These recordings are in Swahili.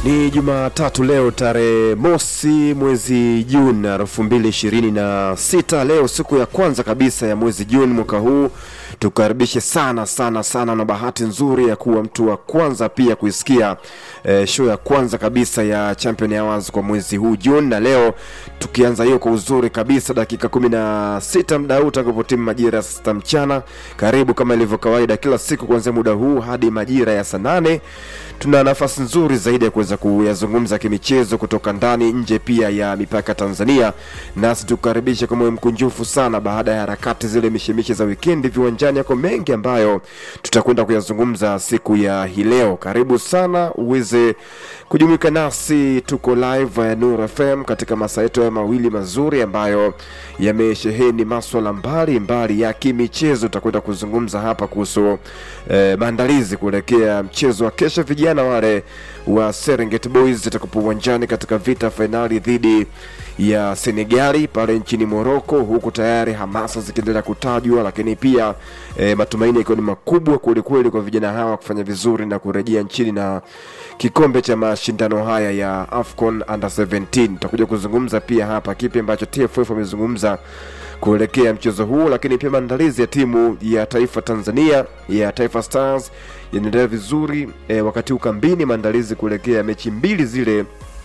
Ni Jumatatu leo tarehe mosi mwezi Juni elfu mbili ishirini na sita. Leo siku ya kwanza kabisa ya mwezi Juni mwaka huu, tukaribishe sana sana sana na bahati nzuri ya kuwa mtu wa kwanza pia kuisikia eh, show ya kwanza kabisa ya Champion Hours kwa mwezi huu Juni, na leo tukianza hiyo kwa uzuri kabisa, dakika kumi na sita muda huu utakapotimu majira ya saa sita mchana. Karibu kama ilivyo kawaida kila siku kuanzia muda huu hadi majira ya saa nane tuna nafasi nzuri zaidi ya kuweza kuyazungumza kimichezo kutoka ndani nje pia ya mipaka Tanzania, nasi tukukaribisha kwa moyo mkunjufu sana baada ya harakati zile mishemishe za wikendi viwanjani. Yako mengi ambayo tutakwenda kuyazungumza siku ya hii leo. Karibu sana uweze kujumuika nasi, tuko live ya Nuru FM katika masaa yetu ya mawili mazuri ambayo yamesheheni maswala mbalimbali ya kimichezo. Tutakwenda kuzungumza hapa kuhusu eh, maandalizi kuelekea mchezo wa kesho, vijana wale wa Serengeti Boys itakapo uwanjani katika vita fainali dhidi ya Senegali pale nchini Morocco, huku tayari hamasa zikiendelea kutajwa, lakini pia eh, matumaini yakiwa ni makubwa kwelikweli kwa vijana hawa kufanya vizuri na kurejea nchini na kikombe cha mashindano haya ya AFCON under 17. Tutakuja kuzungumza pia hapa kipi ambacho TFF wamezungumza kuelekea mchezo huu, lakini pia maandalizi ya timu ya taifa Tanzania ya Taifa Stars yanaendelea vizuri eh, wakati huu kambini, maandalizi kuelekea mechi mbili zile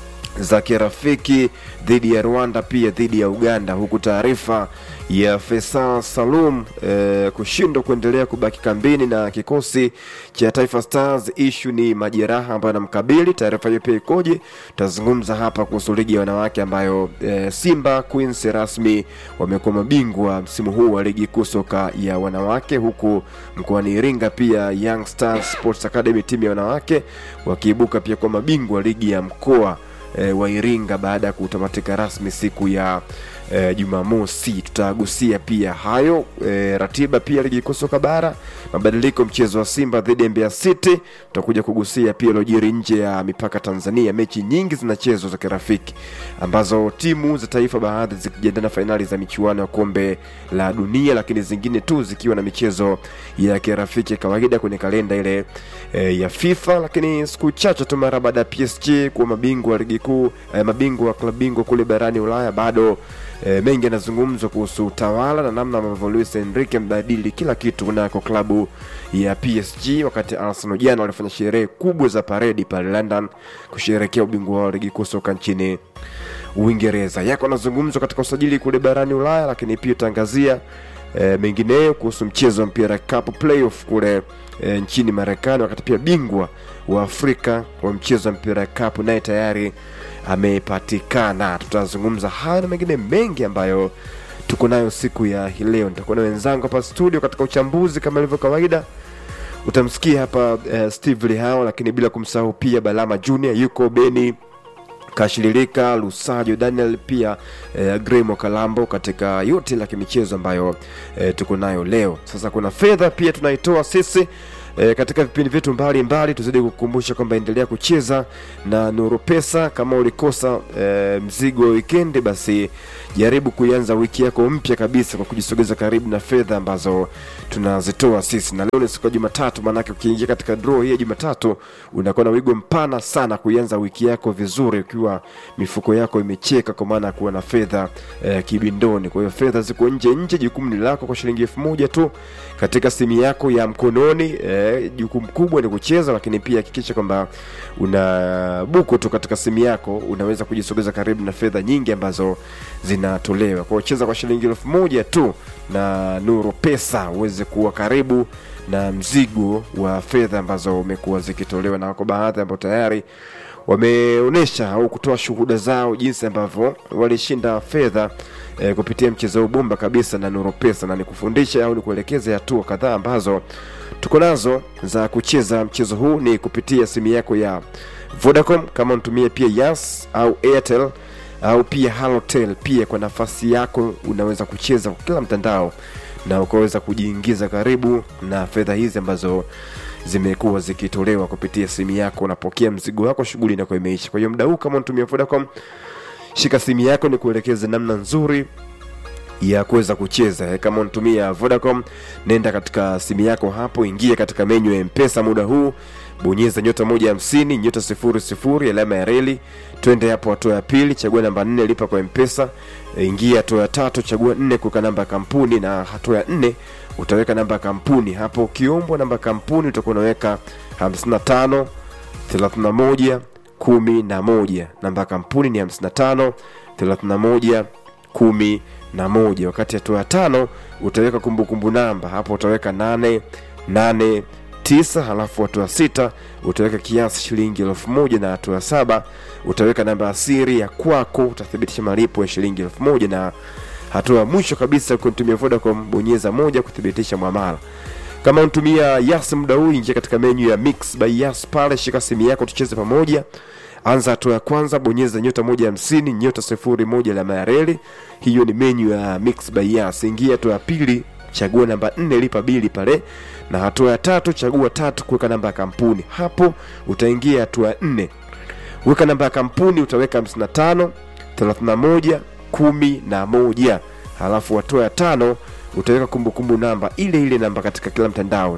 za kirafiki dhidi ya Rwanda pia dhidi ya Uganda, huku taarifa ya Faisal Salum eh, kushindwa kuendelea kubaki kambini na kikosi cha Taifa Stars. Ishu ni majeraha ambayo anamkabili. Taarifa hiyo pia ikoje? Tutazungumza hapa kuhusu ligi ya wanawake ambayo eh, Simba Queens rasmi wamekuwa mabingwa msimu huu wa ligi kuu soka ya wanawake, huku mkoani Iringa pia Young Stars Sports Academy timu ya wanawake wakiibuka pia kwa mabingwa ligi ya mkoa e, wa Iringa baada ya kutamatika rasmi siku ya e, Jumamosi. Tutagusia pia hayo e, ratiba pia ligi kuu soka bara, mabadiliko mchezo wa Simba dhidi ya Mbeya City. Tutakuja kugusia pia lojiri nje ya mipaka Tanzania. Mechi nyingi zinachezwa za kirafiki ambazo timu za taifa baadhi zikijiandaa na fainali za michuano ya kombe la dunia, lakini zingine tu zikiwa na michezo ya kirafiki kawaida kwenye kalenda ile e, ya FIFA. Lakini siku chache tu mara baada ya PSG kuwa mabingwa wa ligi kuu e, mabingwa wa klabu bingwa kule barani Ulaya bado E, mengi yanazungumzwa kuhusu utawala na namna ambavyo Luis Enrique mbadili kila kitu kunako klabu ya PSG, wakati Arsenal jana walifanya sherehe kubwa za paredi pale London kusherehekea ubingwa wa ligi kuu soka nchini Uingereza. Yako yanazungumzwa katika usajili kule barani Ulaya, lakini pia utaangazia e, mengineyo kuhusu mchezo wa mpira cup playoff kule e, nchini Marekani, wakati pia bingwa wa Afrika wa mchezo wa mpira cup naye tayari amepatikana. Tutazungumza haya na mengine mengi ambayo tuko nayo siku ya hii leo. Nitakuwa na wenzangu hapa studio katika uchambuzi kama ilivyo kawaida. Utamsikia hapa uh, Steve Lihao, lakini bila kumsahau pia Balama Junior yuko Beni Kashililika Lusajo Daniel pia eh, Gremo Kalambo katika yote la kimichezo ambayo eh, tuko nayo leo. Sasa kuna fedha pia tunaitoa sisi E, katika vipindi vyetu mbalimbali tuzidi kukumbusha kwamba endelea kucheza na Nuru Pesa. Kama ulikosa e, mzigo wa wikendi, basi jaribu kuianza wiki yako mpya kabisa kwa kujisogeza karibu na fedha ambazo tunazitoa sisi, na leo ni siku ya Jumatatu. Maanake ukiingia katika draw hii ya Jumatatu unakuwa na wigo mpana sana kuianza wiki yako vizuri, ukiwa mifuko yako imecheka, kwa maana ya kuwa na fedha e, kibindoni. Kwa hiyo fedha ziko nje nje, jukumu ni lako kwa shilingi elfu moja tu katika simu yako ya mkononi e, jukumu kubwa ni kucheza, lakini pia hakikisha kwamba una buku tu katika simu yako, unaweza kujisogeza karibu na fedha nyingi ambazo zinatolewa. Kwa hiyo cheza kwa shilingi elfu moja tu na Nuru Pesa uweze kuwa karibu na mzigo wa fedha ambazo umekuwa zikitolewa, na wako baadhi ambao tayari wameonyesha au kutoa shuhuda zao jinsi ambavyo walishinda fedha e, kupitia mchezo huu bomba kabisa na Nuru Pesa, na nikufundisha au nikuelekeze hatua kadhaa ambazo tuko nazo za kucheza mchezo huu ni kupitia simu yako ya Vodacom, kama unatumia pia Yas au Airtel au pia Halotel. Pia kwa nafasi yako unaweza kucheza kwa kila mtandao na ukaweza kujiingiza karibu na fedha hizi ambazo zimekuwa zikitolewa kupitia simu yako. Unapokea mzigo wako, shughuli inakuwa imeisha. Kwa hiyo muda huu kama unatumia Vodacom, shika simu yako ni kuelekeze namna nzuri ya kuweza kucheza. Kama unatumia Vodacom, nenda katika simu yako hapo, ingia katika menyu ya Mpesa muda huu bonyeza nyota moja hamsini nyota sifuri sifuri alama ya reli twende hapo hatua ya pili chagua namba nne lipa kwa mpesa e, ingia hatua ya tatu chagua nne kuweka namba ya kampuni na hatua ya nne utaweka namba ya kampuni hapo ukiombwa namba ya kampuni utakuwa unaweka 55 31 11 namba ya kampuni ni 55 31 11 wakati hatua ya tano utaweka kumbukumbu namba hapo utaweka 8 8 tisa halafu hatua sita utaweka kiasi shilingi elfu moja na hatua saba utaweka namba ya siri ya kwako utathibitisha malipo ya shilingi elfu moja na hatua ya mwisho kabisa kunitumia vodacom bonyeza moja kuthibitisha mwamala kama unatumia yas muda huu ingia katika menyu ya mix by yas pale shika simu yako tucheze pamoja anza hatua ya kwanza bonyeza nyota moja hamsini nyota sifuri moja alama ya reli hiyo ni menyu ya mix by yas ingia hatua ya pili chagua namba nne lipa bili pale na hatua ya tatu chagua tatu kuweka namba ya kampuni hapo utaingia hatua ya nne weka namba ya kampuni utaweka 55 31 kumi na moja halafu hatua ya tano utaweka kumbukumbu namba ile ile namba katika kila mtandao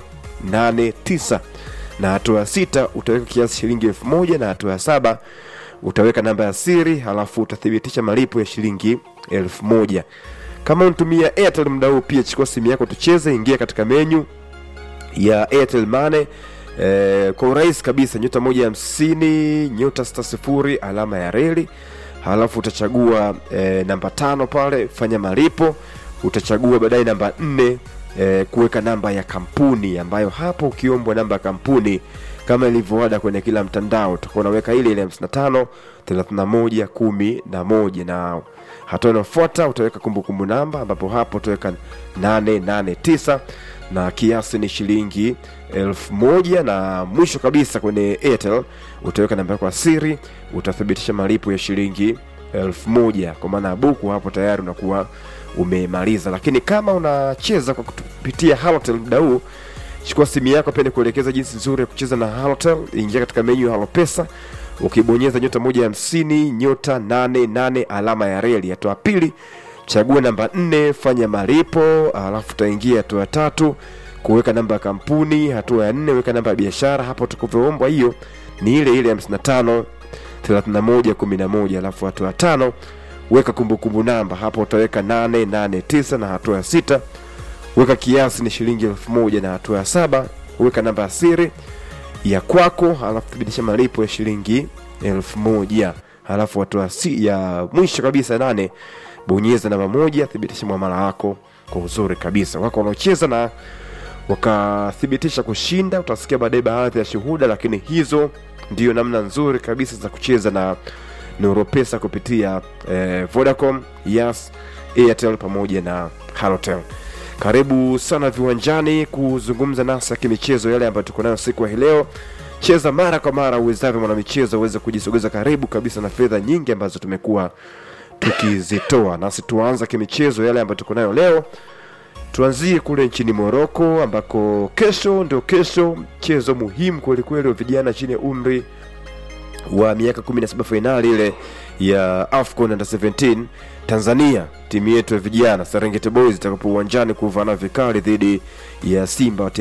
889 na hatua ya sita utaweka kiasi shilingi elfu moja na hatua ya saba utaweka namba ya siri halafu utathibitisha malipo ya shilingi elfu moja kama unatumia airtel muda huu pia chukua simu yako tucheze ingia katika menyu ya airtel money eh, kwa urahisi kabisa nyota moja hamsini nyota sita sifuri alama ya reli halafu utachagua eh, namba tano pale fanya malipo utachagua baadaye namba nne eh, kuweka namba ya kampuni ambayo hapo ukiombwa namba ya kampuni kama ilivyoada kwenye kila mtandao utakuwa unaweka ile ile 55 31 11 na hatua inayofuata utaweka kumbukumbu namba ambapo hapo utaweka 889 na kiasi ni shilingi elfu moja na mwisho kabisa kwenye airtel utaweka namba yako ya siri utathibitisha malipo ya shilingi elfu moja kwa maana ya buku hapo tayari unakuwa umemaliza lakini kama unacheza kwa kupitia halotel muda huu chukua simu yako pia nikuelekeza jinsi nzuri ya kucheza na halotel ingia katika menyu ya halopesa ukibonyeza nyota moja hamsini nyota nane nane alama ya reli hatua ya pili chagua namba nne fanya malipo alafu utaingia hatua ya tatu kuweka namba ya kampuni hatua ya nne weka namba ya biashara hapo utakavyoombwa hiyo ni ile ile 55 31 11 alafu hatua ya tano weka kumbukumbu namba hapo utaweka 889 na hatua ya sita weka kiasi ni shilingi elfu moja na hatua ya saba weka namba ya siri ya kwako alafu thibitisha malipo ya shilingi elfu moja halafu hatua ya si, ya mwisho kabisa nane bonyeza namba moja thibitisha mwamala wako kwa uzuri kabisa wako wanaocheza na wakathibitisha kushinda utasikia baadaye baadhi ya shuhuda lakini hizo ndio namna nzuri kabisa za kucheza na neuropesa kupitia eh, vodacom yas airtel pamoja na halotel karibu sana viwanjani kuzungumza nasi ya kimichezo yale ambayo tuko nayo siku ya hii leo cheza mara kwa mara uwezavyo mwanamichezo uweze kujisogeza karibu kabisa na fedha nyingi ambazo tumekuwa tukizitoa nasi tuanza kimichezo yale ambayo tuko nayo leo tuanzie kule nchini moroko ambako kesho ndio kesho mchezo muhimu kwelikweli wa vijana chini ya umri wa miaka 17 fainali ile ya afcon under 17 tanzania timu yetu ya vijana serengeti boys itakapo uwanjani kuvana vikali dhidi ya simba